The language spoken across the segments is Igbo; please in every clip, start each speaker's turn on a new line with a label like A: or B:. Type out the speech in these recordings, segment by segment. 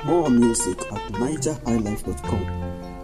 A: More music at nigerhighlife.com.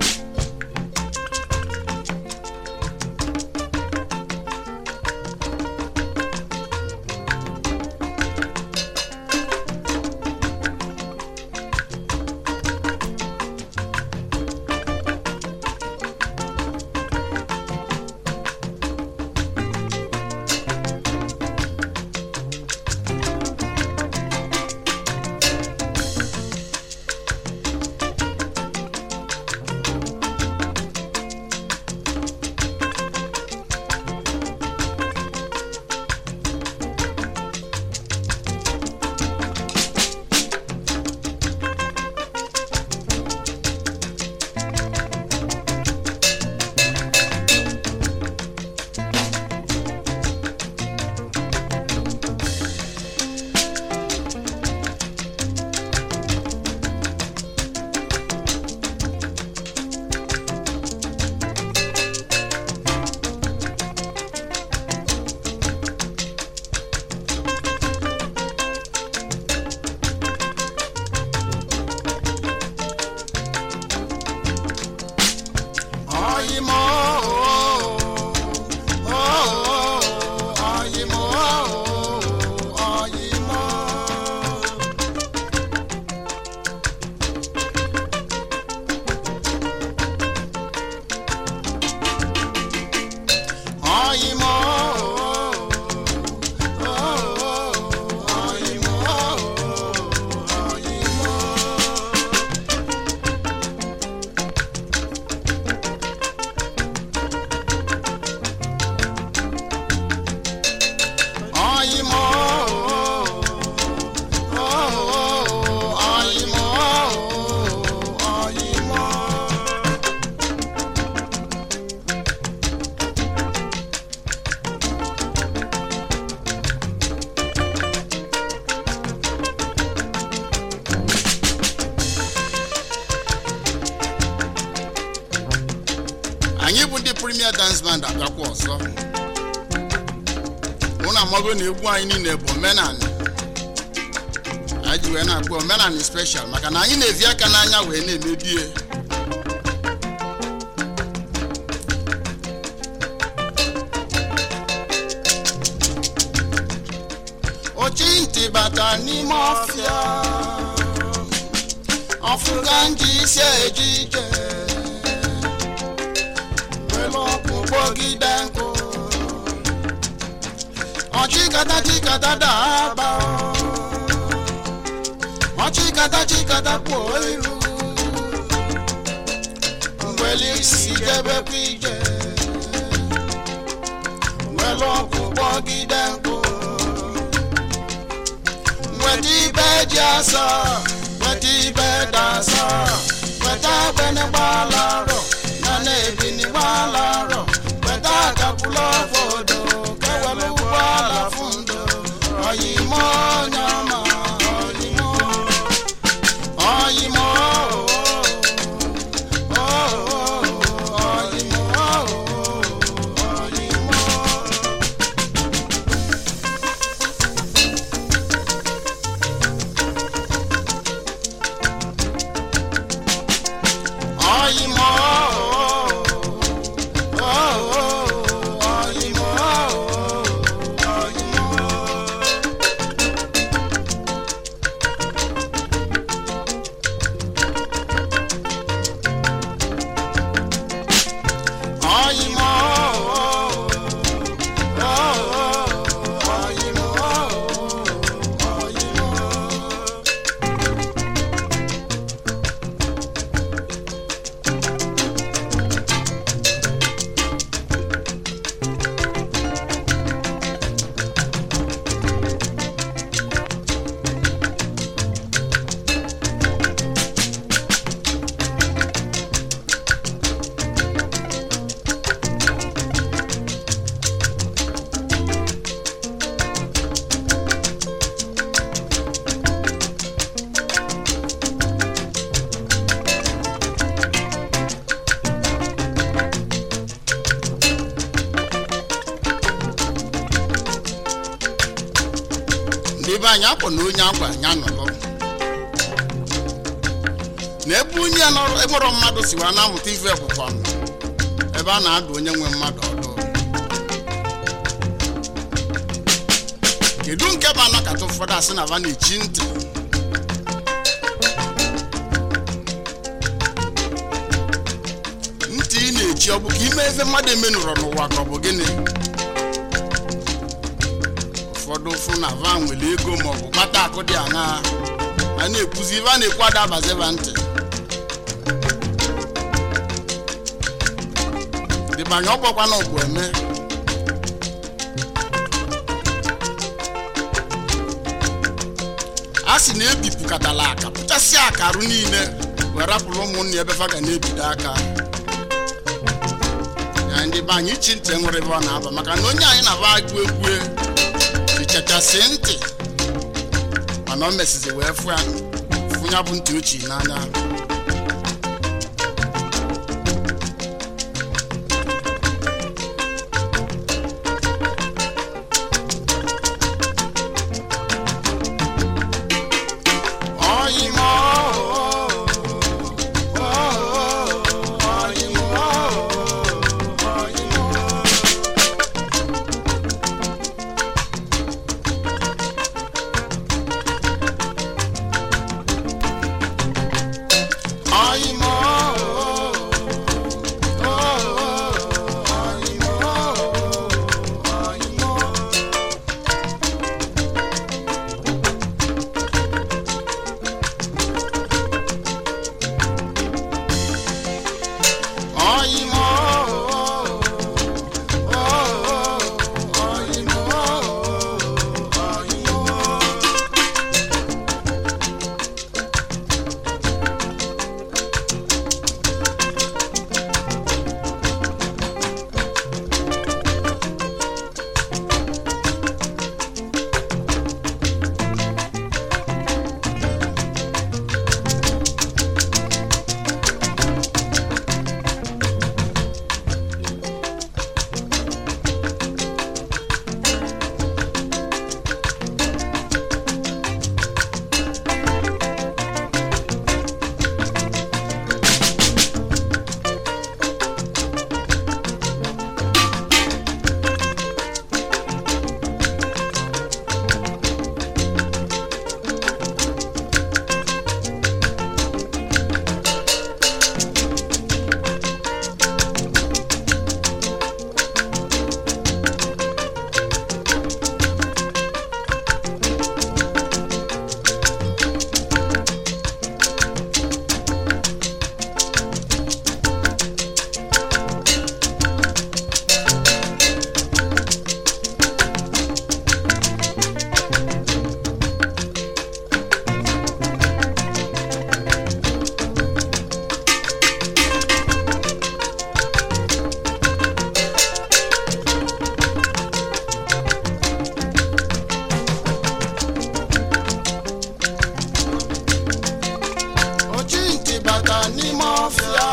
B: Oyimo, oh, oh, oyimo, oyimo. Oyimo, oh, oh, oyimo, oyimo. Oyimo, oh, oyimo, oyimo. anyị bụ ndị premier dance band abịakwa ọzọ ụnụ amago na egwu anyị niile bụ omenani anyị ji wee na-akpọ omenani special maka na anyị na-evi aka n'anya wee na-emebie ochi ntị bata n'ime ọfịa ọfụga nji isi eje ije were ọkụ kpọgide nkụ ọchịkata chikata daba ọchịkata chikata kpuo iru mgbeli isi jebekwa ije were ọkụ kpọgide nkụ weta ibe ji asọ weta ibe dasọ weta agbene gbalarọ na na-ebini gbalarọ weta akakwụla obodo kewere ụgbọala fundo oyimo nyama oyimo oyimo oh, oh, oyimo oyimo Oyimo, oh, oh, oyimo, oyimo. Oyimo, oh, oh, oyimo, oyimo. ndị be anyị akpọ na onye akwa anya nọrọ na ebe onye nọrọ enwero mmadụ si wee na-amụta ife bụkwa ebe a na-adụ onye nwe mmadụ ọdụ kedu nke bụ anakọta ụfọdụ asị na va na-echi ntị ntị ị na-echi ọ bụ ka ime ebe mmadụ emenụrọ n'ụwa ka ọ bụ gịnị ụfọdụ fụ na va nwere ego maọbụ kpata akụ dị aṅaa a na-ekwuzi ife a na-ekwu adabaziba ntị dịbanye ọgbọkwa na ọgwụ eme a sị na ebipụkatala aka pụchasịa akarụ niile wee rapụrụ ụmụnne ebe fa ga na-ebido aka ya ndị be anyị chi ntị nwere ebe ọ na-aba maka na onye anyị na-aba agụ egwu fichachasị ntị mana o mesizi wee fụ ya fụ ya bụ ntị ochie n'anya Oyimo, oh, oh, oyimo, oyimo. Oyimo, oh, oh, oyimo, oyimo. Oyimo, oh, oh, oyimo, oyimo. ochi ntị bata n'ime ọfịa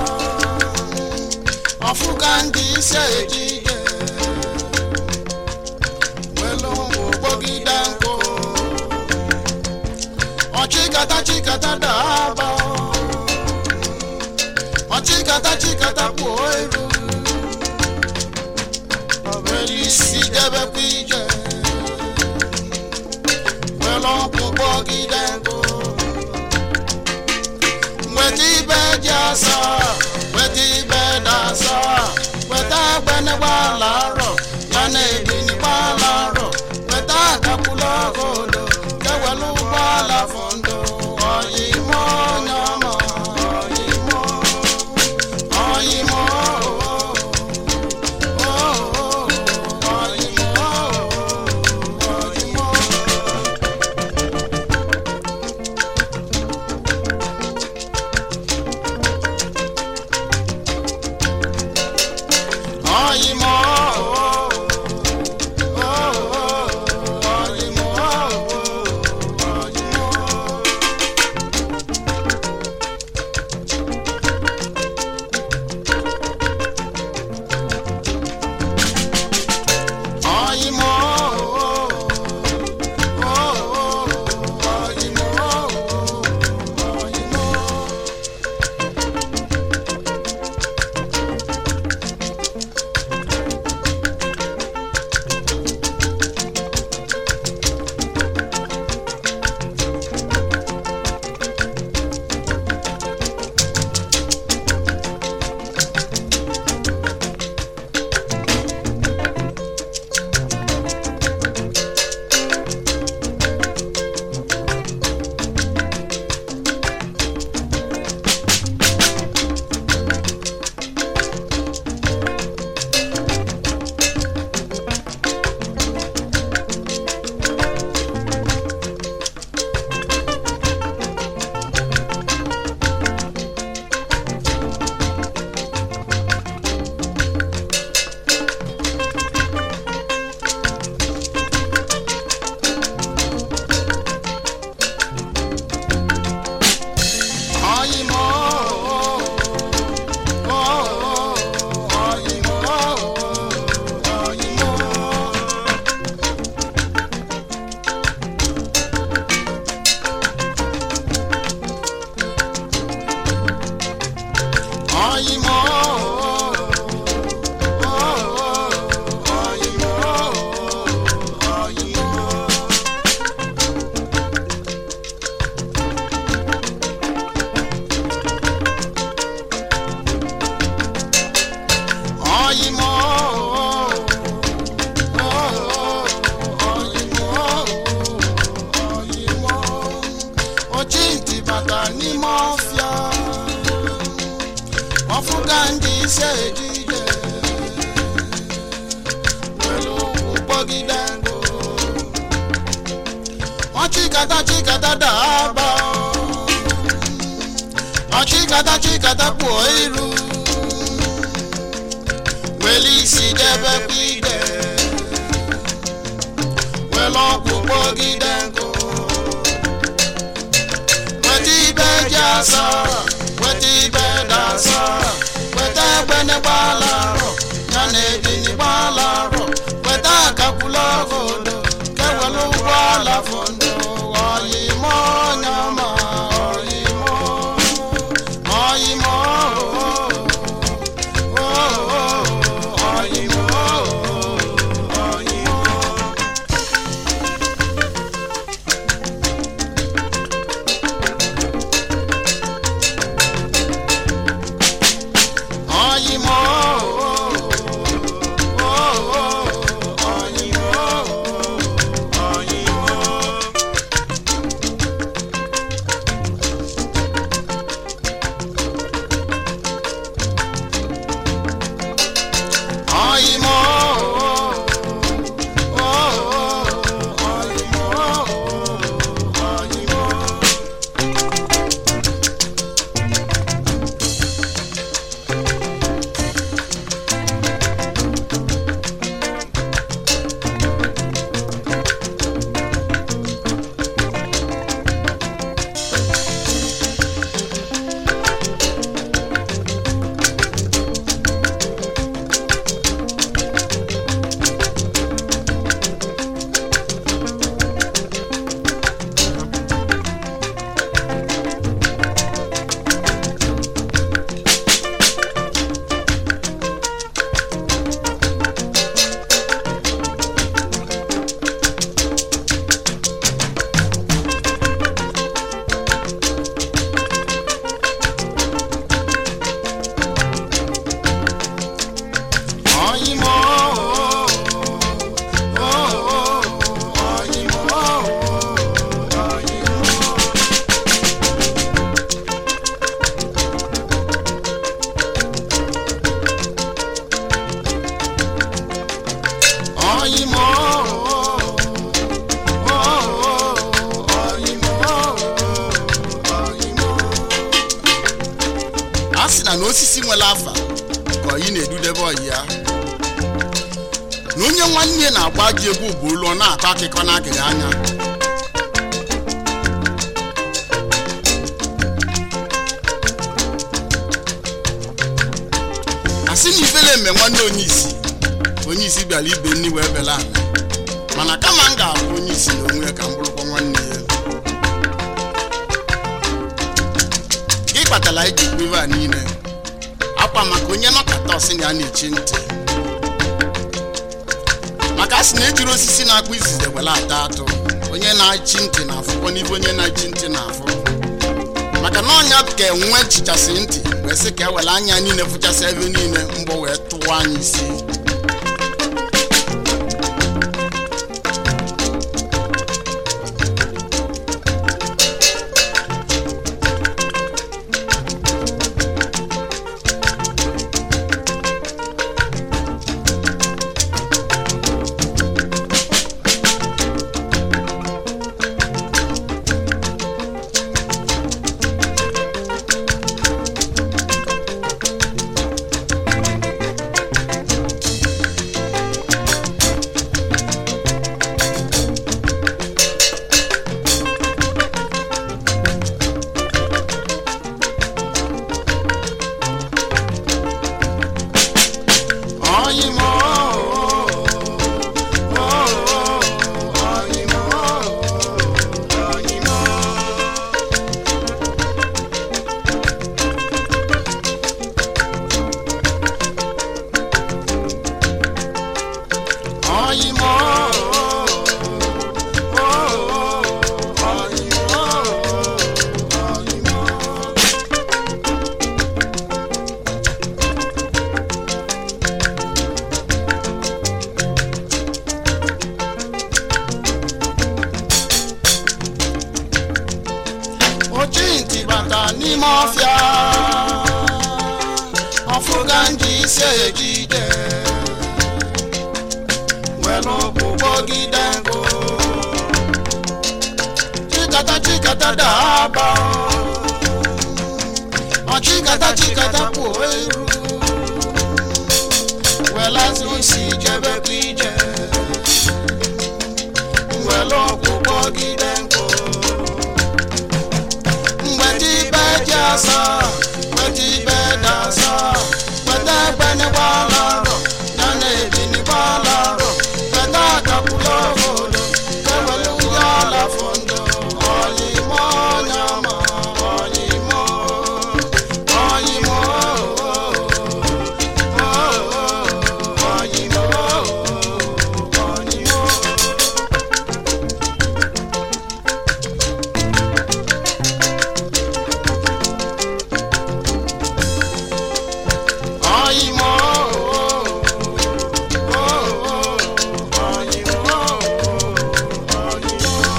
B: ọfụka ndị isi ejide welu ụgbọgide nkụ ọchịkata chikata daba ọchịkata chikata kpuo eru welu isi debekwa ije welu ọkpụ gbọgide nkụ weta ibe ji asa weta ibe dị asa weta agbanegbaala arọ ya na ebinigbaala arọ weta akakwula ogodo kewelu ụgbọala fọndụ ọyịmọ onye ọma ọyịmọ ọyịmọ oh, oh, ọyịmọ ọyịmọ ọyịmọ ije ejije were ụkwụ kpọgide nkụ ọchịkata chịkata daba ọchịkata chịkata kpuo iru were isi debe ide were ọkwụ kpọgide nkụ weta ibe ji asara weta ibe dasara weta egbene gbala arọ ya na ebini gbala arọ weta akakwula ogodo kewelu ụgbọ ala fondo ọyịmọ nyama ọyịmọ ọyịmọ ọyịmọ ọyịmọ ọyịmọ ọyịmọ ọyịmọ ọyịmọ ọyịmọ ọyịmọ ọyịmọ ọyịmọ ọyịmọ ọyịmọ ọyịmọ ọyịmọ a sị na na osisi nwere afa ka ọyị na-edudebe ọyị ya na onye nwanne na-agba ji egwu bụ olu ọ na-akọ akụkọ n'agịrị anya asị na ifele eme nwanne onye isi onye isi bịara ibe nni wee bela ala mana kama m ga-abụ onye isi na onwe ya ka m bụrụkwa nwanne ya gị kpatara iji kpebe a niile akwa maka onye nọkata ọsị na ya na-echi ntị maka a sị na ejiri osisi na-akpụ izizi were ata atụ onye na-achị ntị na-afụkwa n'ibe onye na-achị ntị na-afụ maka na ọnya ka enwe chichasị ntị wee sị ka e were anya niile fụchasị ebe niile mgbọ wee tụwa anyị isi ọyịmọ ọyịmọ ọyịmọ ọyịmọ ọyịmọ ọyịmọ ochi ntị bata n'ime ọfịa ọfụga nji ije ejije were ụkwụ kpọgide nkụ chikata chikata daba ọ chikata chikata kwuo eru welazi isi jebekwa ije were ụkwụ kpọgide nkụ mgbe ndị ibe ji asa weta ibe dị asa weta egbenigbaala arọ ya na ebinigbaala arọ weta akakwula obodo ewere ndị ala fondo ọyịmọ nyama ọyịmọ ọyịmọ ọyịmọ ọyịmọ ọyịmọ ọyịmọ ọyịmọ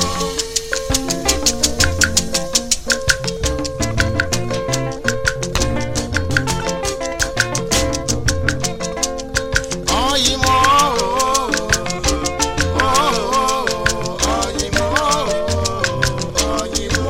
B: ọyịmọ ọyịmọ ọyịmọ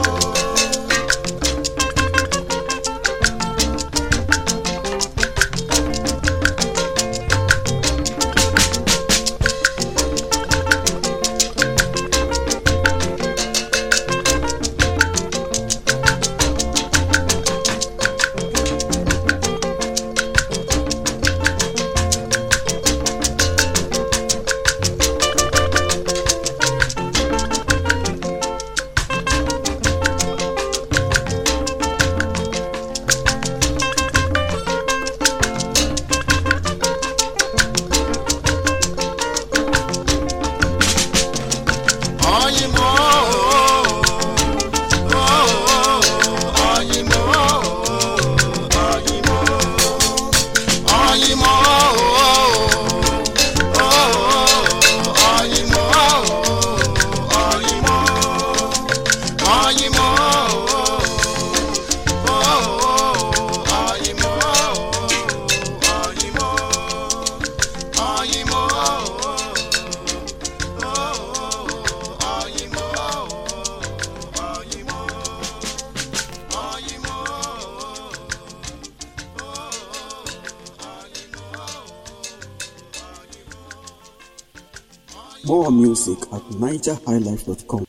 B: ọyịmọ ọyịmọ ọyịmọ ọyịmọ ọyịmọ ọyịmọ ọyịmọ ọyịmọ ọyịmọ
A: More music at nigerhighlife.com.